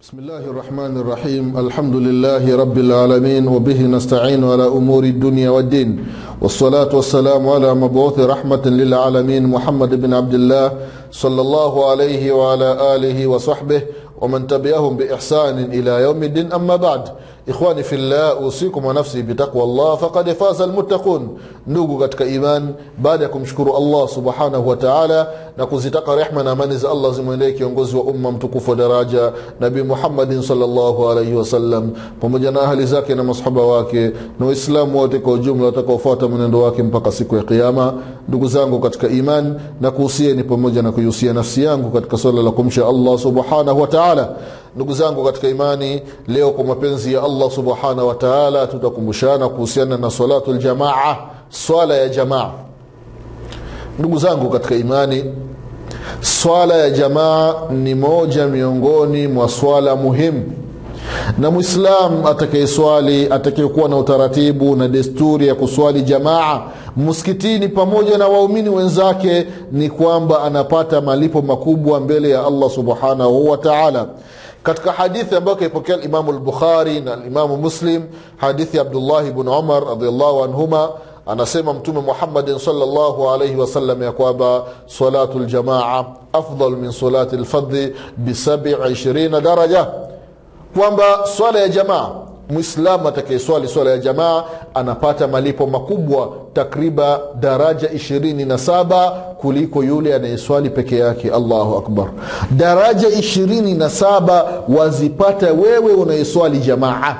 بسم الله الرحمن الرحيم الحمد لله رب العالمين وبه نستعين على أمور الدنيا والدين والصلاة والسلام على مبعوث رحمة للعالمين محمد بن عبد الله صلى الله عليه وعلى آله وصحبه ومن تبعهم بإحسان إلى يوم الدين أما بعد إخواني في الله أوصيكم ونفسي بتقوى الله فقد فاز المتقون ndugu katika iman baada ya kumshukuru allah subhanahu wa taala na kuzitaka rehma na amani za allah zimwendee kiongozi wa umma mtukufu wa daraja nabii muhammadin salllahu alaihi wasallam pamoja na ahli zake na masahaba wake na waislamu wote kwa ujumla watakaofuata mwenendo wake mpaka siku ya kiama ndugu zangu katika iman na kuhusieni pamoja na kuihusia nafsi yangu katika swala la kumsha allah subhanahu wa taala ndugu zangu katika imani leo kwa mapenzi ya allah subhanahu wa taala tutakumbushana kuhusiana na salatu ljamaa swala ya jamaa ndugu zangu katika imani swala ya jamaa ni moja miongoni mwa swala muhimu na mwislam atakayeswali atakayekuwa na utaratibu na desturi ya kuswali jamaa msikitini pamoja na waumini wenzake ni kwamba anapata malipo makubwa mbele ya allah subhanahu wa taala katika hadithi ambayo kaipokea limamu lbukhari na limamu muslim hadithi ya abdullahi bnu umar radiallahu anhuma anasema mtume muhammadin salllahu alaihi wasallam ya kwamba salatu ljamaa afdal min salati lfadhi bisabi ishirina daraja kwamba swala ya jamaa mwislamu atakayeswali swala ya jamaa anapata malipo makubwa takriba daraja ishirini na saba kuliko yule anayeswali peke yake allahu akbar daraja ishirini na saba wazipata wewe unayeswali jamaa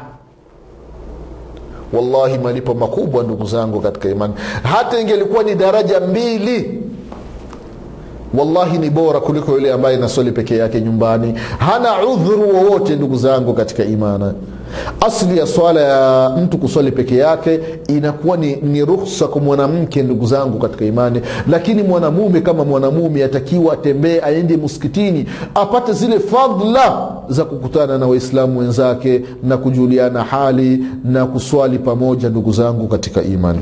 wallahi malipo makubwa ndugu zangu katika imani hata ingelikuwa ni daraja mbili wallahi ni bora kuliko yule ambaye naswali peke yake nyumbani hana udhuru wowote ndugu zangu katika imani asli ya swala ya mtu kuswali peke yake inakuwa ni, ni ruhsa kwa mwanamke ndugu zangu katika imani lakini mwanamume kama mwanamume atakiwa atembee aende msikitini apate zile fadla za kukutana na waislamu wenzake na kujuliana hali na kuswali pamoja ndugu zangu katika imani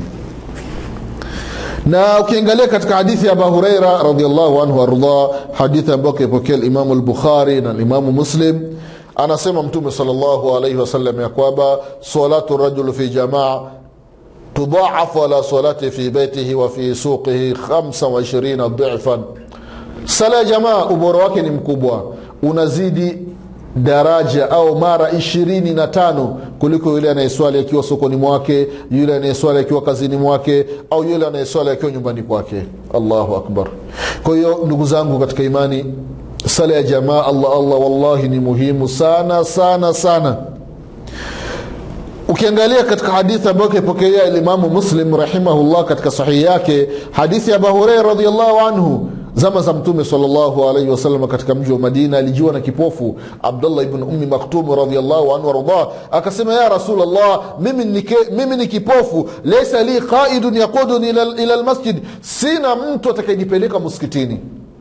na ukiangalia katika hadithi ya abu hureira radiallahu anhu ardah hadithi ambayo kaipokea limamu lbukhari na limamu muslim anasema mtume salllahu alaihi wasallam ya kwamba salatu rajulu fi jamaa tudaafu ala salati fi beitihi wa fi suqihi 25 dhifan sala ya jamaa ubora wake ni mkubwa unazidi daraja au mara ishirini na tano kuliko yule anayeswali akiwa sokoni mwake yule anayeswali akiwa kazini mwake au yule anayeswali akiwa nyumbani kwake allahu akbar kwa hiyo ndugu zangu katika imani sala ya jamaa allah allah wallahi ni muhimu sana sana sana ukiangalia katika hadithi ambayo kaipokelea limamu muslim rahimahullah katika sahihi yake hadithi ya abu hureira radiallahu anhu zama za mtume salllahu alaihi wasallam katika mji wa madina alijiwa na kipofu abdullah ibn ummi maktum radiallahu anhu wardah akasema ya rasulllah mimi, nike, mimi ni kipofu laisa li qaidun yaquduni ila, ila lmasjid sina mtu atakayenipeleka msikitini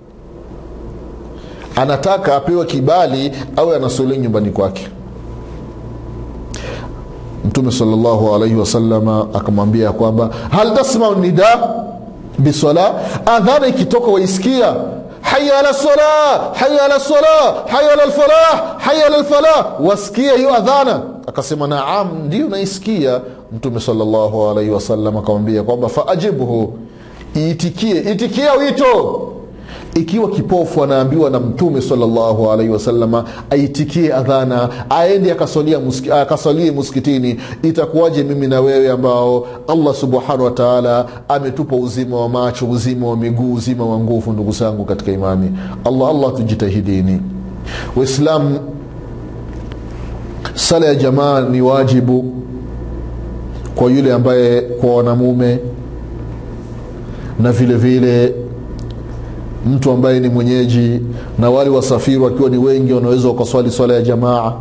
anataka apewe kibali awe anasuli nyumbani kwake mtume salllahu alaihi wasalama akamwambia kwamba hal tasmau nida bisala adhana ikitoka waisikia haya ala sala haya ala sala haya ala lfalah haya ala lfalah wasikia hiyo adhana akasema naam ndio naisikia mtume salllahu alaihi wasallam akamwambia kwamba faajibhu iitikie itikia wito ikiwa kipofu anaambiwa na mtume salllahu alaihi wasalama aitikie adhana aende akasalie muskitini itakuwaje mimi na wewe ambao allah subhanahu wataala ametupa uzima wa macho uzima wa miguu uzima wa nguvu ndugu zangu katika imani allah allah tujitahidini waislamu sala ya jamaa ni wajibu kwa yule ambaye kwa wanamume na vile vile mtu ambaye ni mwenyeji na wale wasafiri wakiwa ni wengi wanaweza wakaswali swala ya jamaa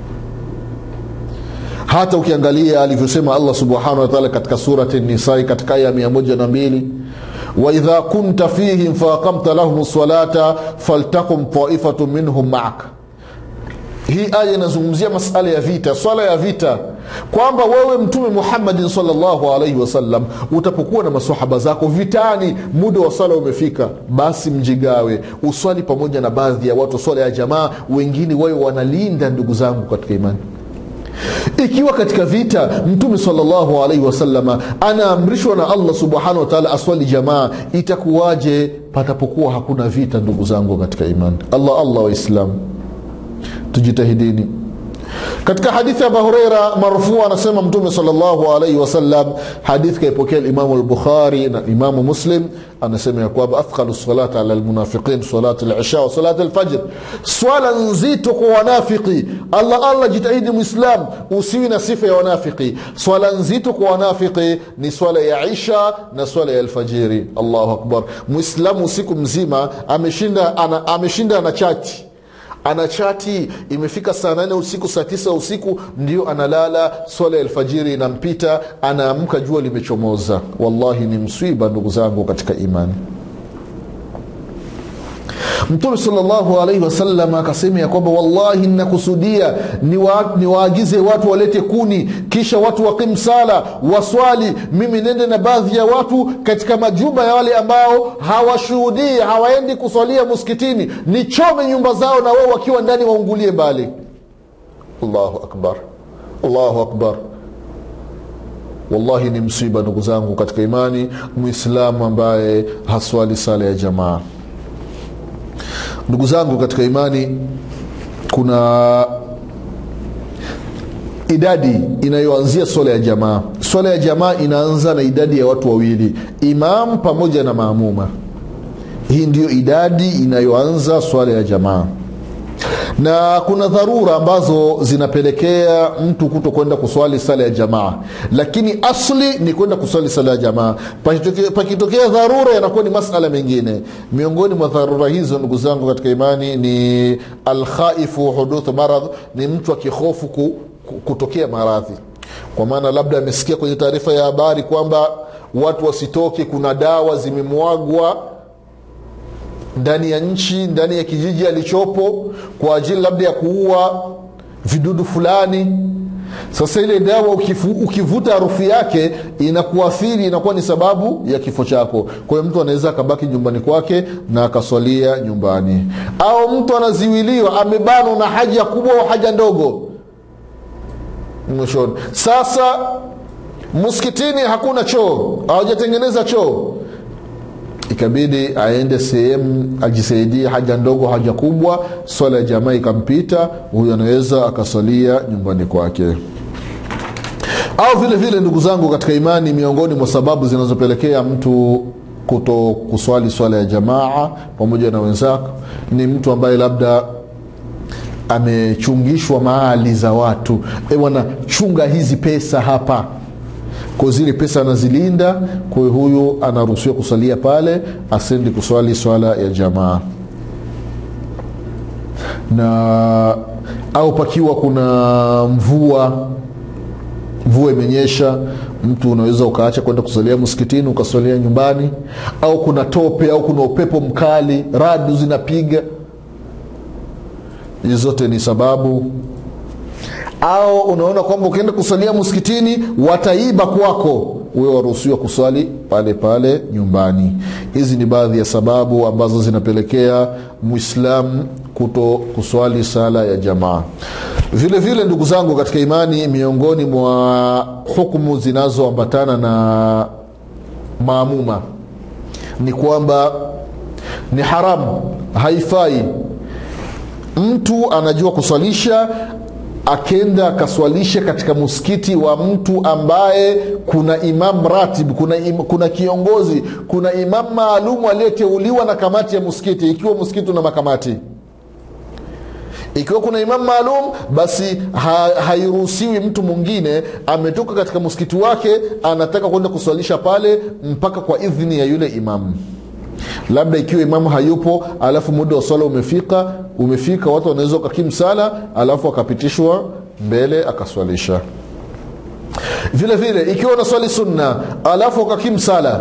hata ukiangalia alivyosema allah subhanahu wataala katika surati nisai katika aya mia moja na mbili waidha kunta fihim faaqamta lahum salata faltakum taifatu minhum maaka hii aya inazungumzia masala ya vita swala ya vita kwamba wewe mtume muhammadin salllahu alaihi wasallam utapokuwa na masahaba zako vitani muda wa swala umefika basi mjigawe uswali pamoja na baadhi ya watu swala ya jamaa wengine wawe wanalinda ndugu zangu katika imani ikiwa katika vita mtume salllahu alaihi wasalama anaamrishwa na allah subhanahu wataala aswali jamaa itakuwaje patapokuwa hakuna vita ndugu zangu katika imani allah allah waislamu tujitahidini katika hadithi ya abahureira marfuu anasema mtume salllahu alaihi wasallam hadithi kaipokea limamu lbukhari na imamu muslim anasema ya kwamba athqalu salat ala lmunafiqin salat lisha wa salat lfajr swala nzito kwa wanafiki allah allah jitahidi mwislam usiwi na sifa ya wanafiki swala nzito kwa wanafiki ni swala ya isha na swala ya alfajiri allahu akbar mwislamu usiku mzima ameshinda ana, ameshinda na chati ana chati imefika saa nane usiku saa tisa usiku ndio analala swala ya alfajiri inampita anaamka jua limechomoza wallahi ni mswiba ndugu zangu katika imani mtume salllahu alaihi wasallam akasema ya kwamba wallahi nnakusudia niwaagize ni watu walete kuni kisha watu wakim sala waswali mimi nende na baadhi ya watu katika majumba ya wale ambao hawashuhudii hawaendi kuswalia muskitini nichome nyumba zao na wao wakiwa ndani waungulie mbali allahu akbar allahu akbar wallahi ni msiba ndugu zangu katika imani mwislamu ambaye haswali sala ya jamaa ndugu zangu katika imani kuna idadi inayoanzia swala ya jamaa swala ya jamaa inaanza na idadi ya watu wawili imam pamoja na maamuma hii ndiyo idadi inayoanza swala ya jamaa na kuna dharura ambazo zinapelekea mtu kuto kwenda kuswali sala ya jamaa lakini asli ni kwenda kuswali sala ya jamaa pakitokea, pakitokea dharura yanakuwa ni masala mengine miongoni mwa dharura hizo ndugu zangu katika imani ni alkhaifu huduthu maradh ni mtu akihofu ku, ku, kutokea maradhi kwa maana labda amesikia kwenye taarifa ya habari kwamba watu wasitoke kuna dawa zimemwagwa ndani ya nchi ndani ya kijiji alichopo kwa ajili labda ya kuua vidudu fulani sasa ile dawa ukifu, ukivuta harufu yake inakuathiri inakuwa ni sababu ya kifo chako kwa hiyo mtu anaweza akabaki nyumbani kwake na akaswalia nyumbani au mtu anaziwiliwa amebanwa na haja kubwa au haja ndogo mwishoni sasa msikitini hakuna choo hawajatengeneza choo ikabidi aende sehemu ajisaidie haja ndogo haja kubwa swala ya jamaa ikampita huyu anaweza akaswalia nyumbani kwake au vile vile ndugu zangu katika imani miongoni mwa sababu zinazopelekea mtu kuto kuswali swala ya jamaa pamoja na wenzako ni mtu ambaye labda amechungishwa mali za watu e bwana chunga hizi pesa hapa kwa zile pesa anazilinda kwa hiyo huyu anaruhusiwa kusalia pale asendi kuswali swala ya jamaa na au pakiwa kuna mvua mvua imenyesha mtu unaweza ukaacha kwenda kusalia msikitini ukaswalia nyumbani au kuna tope au kuna upepo mkali radu zinapiga hizi zote ni sababu au unaona kwamba ukienda kusalia msikitini wataiba kwako huwe waruhusiwa kuswali pale pale nyumbani hizi ni baadhi ya sababu ambazo zinapelekea mwislamu kuto kuswali sala ya jamaa vile vile ndugu zangu katika imani miongoni mwa hukumu zinazoambatana na maamuma ni kwamba ni haramu haifai mtu anajua kuswalisha akenda akaswalisha katika msikiti wa mtu ambaye kuna imam ratib kuna, im, kuna kiongozi kuna imam maalumu aliyeteuliwa na kamati ya msikiti ikiwa msikiti una makamati ikiwa kuna imam maalum basi ha, hairuhusiwi mtu mwingine ametoka katika msikiti wake anataka kwenda kuswalisha pale mpaka kwa idhini ya yule imamu labda ikiwa imamu hayupo alafu muda wa swala umefika umefika watu wanaweza wakakimu sala alafu akapitishwa mbele akaswalisha vile vile ikiwa unaswali sunna alafu ukakimu sala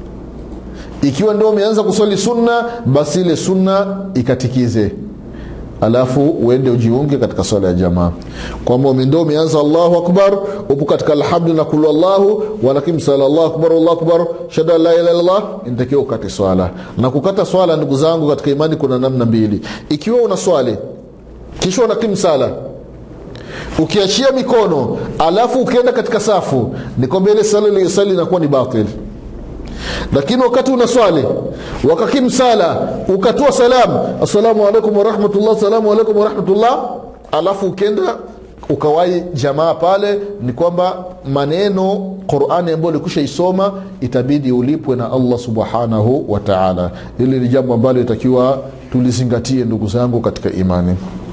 ikiwa ndio umeanza kuswali sunna basi ile sunna ikatikize alafu uende ujiunge katika swala ya jamaa kwamba umendo umeanza allahu akbar upo katika alhamdu na kulu allahu walakim sala allahu akbar allahu akbar shada la ilaha illallah inatakiwa ukate swala na kukata swala ndugu zangu katika imani kuna namna mbili ikiwa una swali kisha unakim sala ukiachia mikono alafu ukienda katika safu ni kwamba ile sala iliyosali inakuwa ni batil lakini wakati una swali wakakim sala ukatoa salam assalamu alaikum warahmatullah assalamu alaikum warahmatullah alafu ukenda ukawai jamaa pale ni kwamba maneno qurani ambayo ulikusha isoma itabidi ulipwe na allah subhanahu wa taala hili ni jambo ambalo itakiwa tulizingatie ndugu zangu katika imani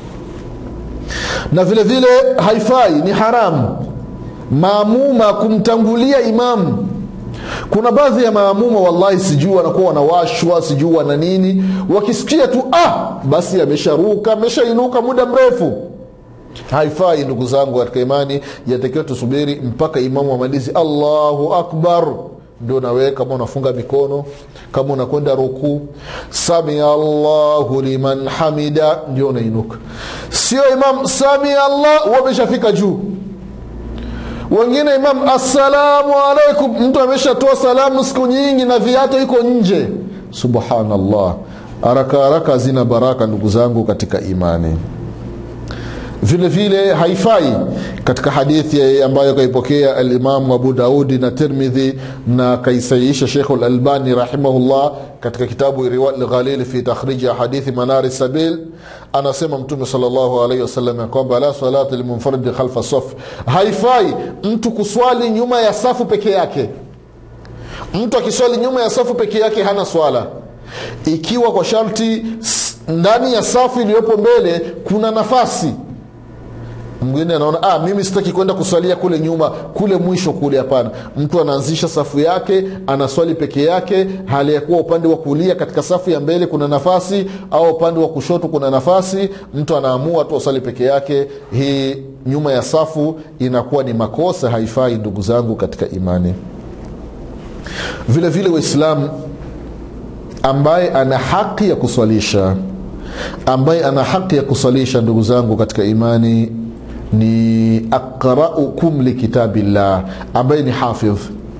na vile vile haifai ni haramu maamuma kumtangulia imamu kuna baadhi ya maamuma wallahi sijui wanakuwa wanawashwa sijui wana nini wakisikia tu ah basi amesharuka ameshainuka muda mrefu haifai ndugu zangu katika imani yatakiwa tusubiri mpaka imamu amalizi allahu akbar ndio nawe kama unafunga mikono kama unakwenda rukuu samia allahu liman hamida ndio unainuka sio imam samia allah wameshafika juu wengine imam assalamu alaikum mtu ameshatoa salamu siku nyingi na viato iko nje subhanallah haraka haraka hazina baraka ndugu zangu katika imani vile vile haifai katika hadithi ambayo kaipokea alimamu abu daudi na tirmidhi na kaisahihisha shekhu lalbani rahimahullah katika kitabu riwa lghalili fi takhriji hadithi manari sabil anasema mtume salllahu alaihi wasallam ya kwamba la salata limunfaridi khalfa saf haifai mtu kuswali nyuma ya safu peke yake mtu akiswali nyuma ya safu peke yake hana swala ikiwa kwa sharti ndani ya safu iliyopo mbele kuna nafasi mwingine anaona ah, mimi sitaki kwenda kuswalia kule nyuma kule mwisho kule hapana mtu anaanzisha safu yake anaswali peke yake hali ya kuwa upande wa kulia katika safu ya mbele kuna nafasi au upande wa kushoto kuna nafasi mtu anaamua tu aswali peke yake hii nyuma ya safu inakuwa ni makosa haifai ndugu zangu katika imani vile vile waislamu ambaye ana haki ya kuswalisha ambaye ana haki ya kuswalisha ndugu zangu katika imani ni aqraukum likitabillah ambaye ni hafidh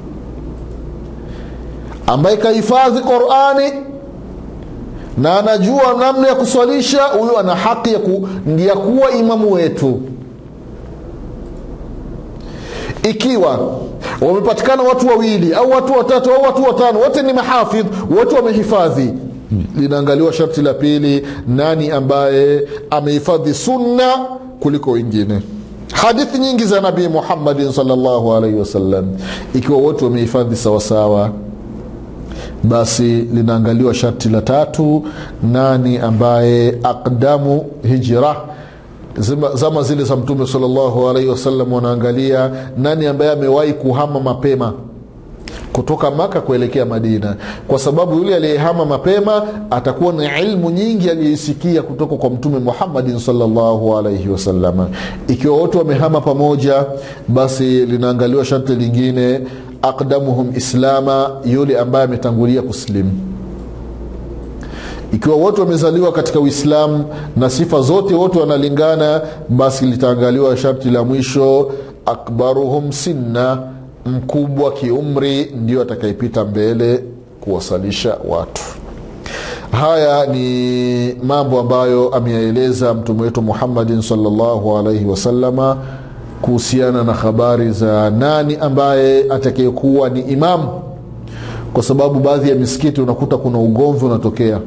ambaye kahifadhi qurani na anajua namna ya kuswalisha huyo ana haki ya, ku, ya kuwa imamu wetu ikiwa wamepatikana watu wawili au watu watatu au watu watano wote ni mahafidh wote wamehifadhi linaangaliwa sharti la pili nani ambaye amehifadhi sunna kuliko wengine hadithi nyingi za nabii muhammadin salllahu alaihi wasallam ikiwa wote wamehifadhi sawasawa basi linaangaliwa sharti la tatu nani ambaye aqdamu hijra zama, zama zile za mtume salllahu alaihi wasallam wanaangalia nani ambaye amewahi kuhama mapema kutoka maka kuelekea madina kwa sababu yule aliyehama mapema atakuwa na ilmu nyingi aliyoisikia kutoka kwa mtume muhammadin salllahu alaihi wasalama ikiwa wote wamehama pamoja basi linaangaliwa sharti lingine aqdamuhum islama yule ambaye ametangulia kuslimu ikiwa wote wamezaliwa katika uislamu na sifa zote wote wanalingana basi litaangaliwa sharti la mwisho akbaruhum sinna mkubwa kiumri ndio atakayepita mbele kuwasalisha watu haya ni mambo ambayo ameyaeleza mtume wetu muhammadin salllahu alaihi wasalama kuhusiana na habari za nani ambaye atakayekuwa ni imamu kwa sababu baadhi ya misikiti unakuta kuna ugomvi unatokea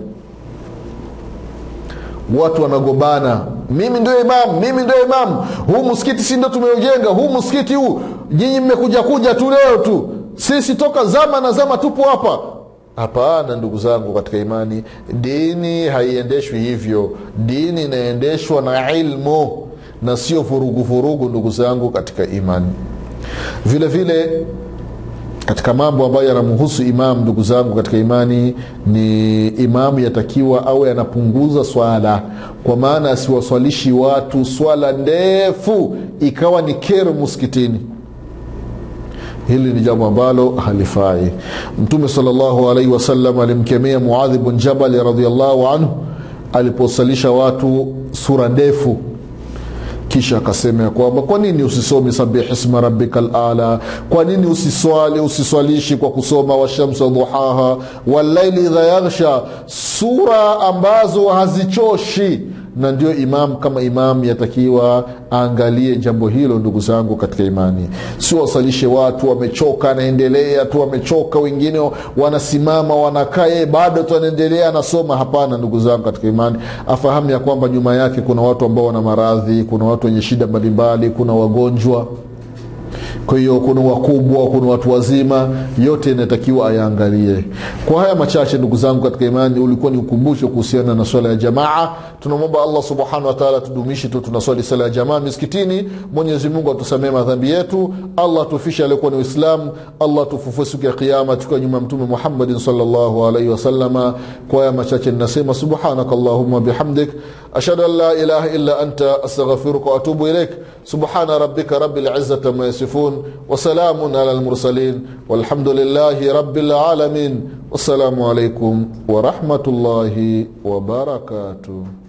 watu wanagombana mimi ndio imamu mimi ndio imamu huu msikiti si ndo tumeujenga huu msikiti huu nyinyi mmekuja kuja tu leo tu sisi toka zama na zama tupo hapa hapana ndugu zangu katika imani dini haiendeshwi hivyo dini inaendeshwa na ilmu na sio vuruguvurugu ndugu zangu katika imani vile vile katika mambo ambayo yanamhusu imam ndugu zangu katika imani ni imamu yatakiwa awe anapunguza swala kwa maana asiwaswalishi watu swala ndefu ikawa ni kero muskitini hili ni jambo ambalo halifai mtume salllahu alaihi wasallam alimkemea muadhi bn jabali radiallahu anhu aliposalisha watu sura ndefu kisha akasema ya kwamba kwa nini usisomi sabih isma rabbika lala kwa nini usiswali usiswalishi kwa kusoma washamsa duhaha wallaili idha yaghsha sura ambazo hazichoshi na ndio imam kama imam yatakiwa aangalie jambo hilo ndugu zangu katika imani sio wasalishe watu wamechoka anaendelea tu wamechoka wengine wanasimama wanakaa yeye bado tu anaendelea anasoma hapana ndugu zangu katika imani afahamu ya kwamba nyuma yake kuna watu ambao wana maradhi kuna watu wenye shida mbalimbali kuna wagonjwa kwa hiyo kuna wakubwa kuna watu wazima yote inatakiwa ayaangalie kwa haya machache ndugu zangu katika imani ulikuwa ni ukumbusho kuhusiana na swala ya jamaa tunamwomba allah subhanahu wataala tudumishi tu tunaswali sala ya jamaa miskitini mwenyezi mungu atusamee madhambi yetu allah atufishe aliokuwa ni uislamu allah atufufue siku ya kiama tukiwa nyuma ya mtume muhammadin salllahu alaihi wasalama kwa haya machache ninasema subhanaka allahuma bihamdik ashhadu an la ilaha illa anta astaghfiruka waatubu ilaik subhana rabbika rabi lizati ma yasifun وسلام على المرسلين والحمد لله رب العالمين والسلام عليكم ورحمه الله وبركاته